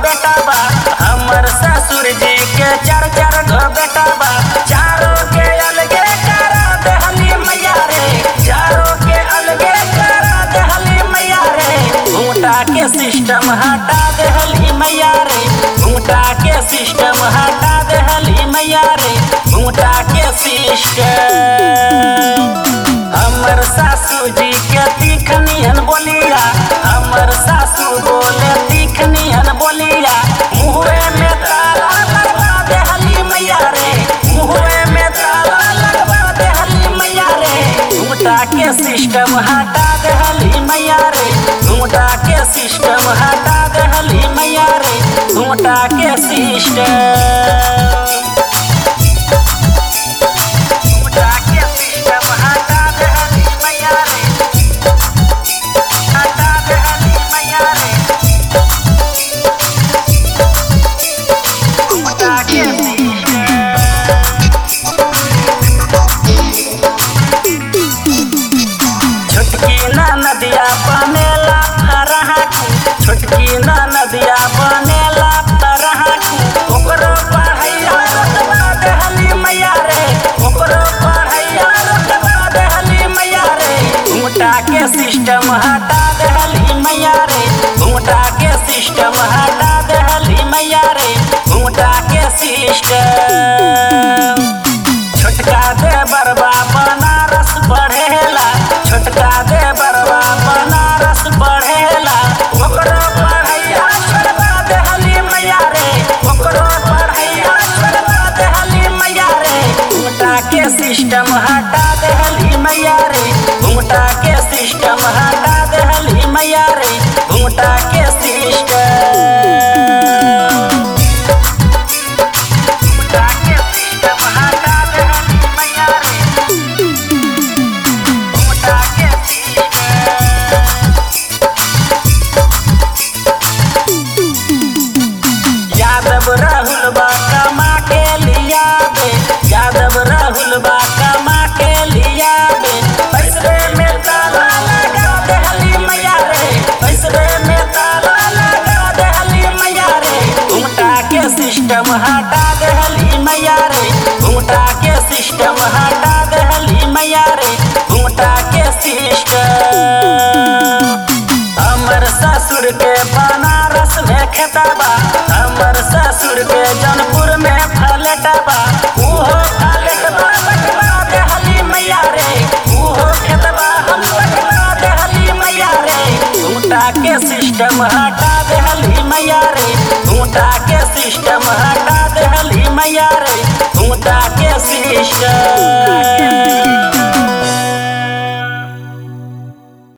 बेटा बा हमर ससुर जी के चार चार गो बेटा बा चारों के अलगे करा देहली मैया रे चारों के अलगे करा देहली मैया रे घूंटा के सिस्टम हटा देहली मैया रे घूंटा के सिस्टम हटा देहली मैया रे घूंटा के सिस्टम हमर सासू जी के तीखनियन बोलिया हमर सासू बोले तीखनियन बोलिया मुहरे में ताला लगवा देहली मैया रे मुहरे में ताला लगवा देहली मैया रे घूंटा के सिस्टम हटा देहली मैया रे घूंटा के सिस्टम हटा देहली मैया रे घूंटा के सिस्टम घूंटा के सिस्टम हटा देहली मैया रे हटा देहली मैया रे घूंटा के सिस्टम छोटकी ना नदिया बनेला तरह छोटकी ना नदिया बनेला तरह ओकरो पढ़ैया रतबा देहली मैया रे ओकरो पढ़ैया रतबा देहली मैया रे घूंटा के सिस्टम हटा देहली मैया रे घूंटा के सिस्टम हटा देहली मैया रे घूंटा के सिस्टम छोटका दे बरबा बनारस बढ़ेला छोटका दे बरबा बनारस बढ़ेला ओकरो पढ़ैया छोड़बा देहली मैया रे ओकरो पढ़ैया छोड़बा देहली मैया रे घूंटा के सिस्टम हटा देहली मैया रे घूंटा के सिस्टम हटा देहली मैया रे घूंटा के सिस्टम घूंटा के सिस्टम हटा देहली मैया रे घूंटा के सिस्टम यादव राहुल बा कमा के लिया बे यादव राहुल बा कमा के लिया बे पैसरे में ताला लगा देहली मैया रे पैसरे में ताला लगा देहली मैया रे घूंटा के सिस्टम हटा देहली मैया रे घूंटा के सिस्टम हटा देहली मैया रे घूंटा के सिस्टम हमर ससुर के बनारस में खेतबा हमर ससुर के जनपुर में फलटबा उहो फलटबा बटवा देहली मैया रे उहो खेतबा हम बटवा देहली मैया रे घूंटा के सिस्टम हटा देहली मैया रे घूंटा के सिस्टम हटा देहली मैया रे घूंटा के सिस्टम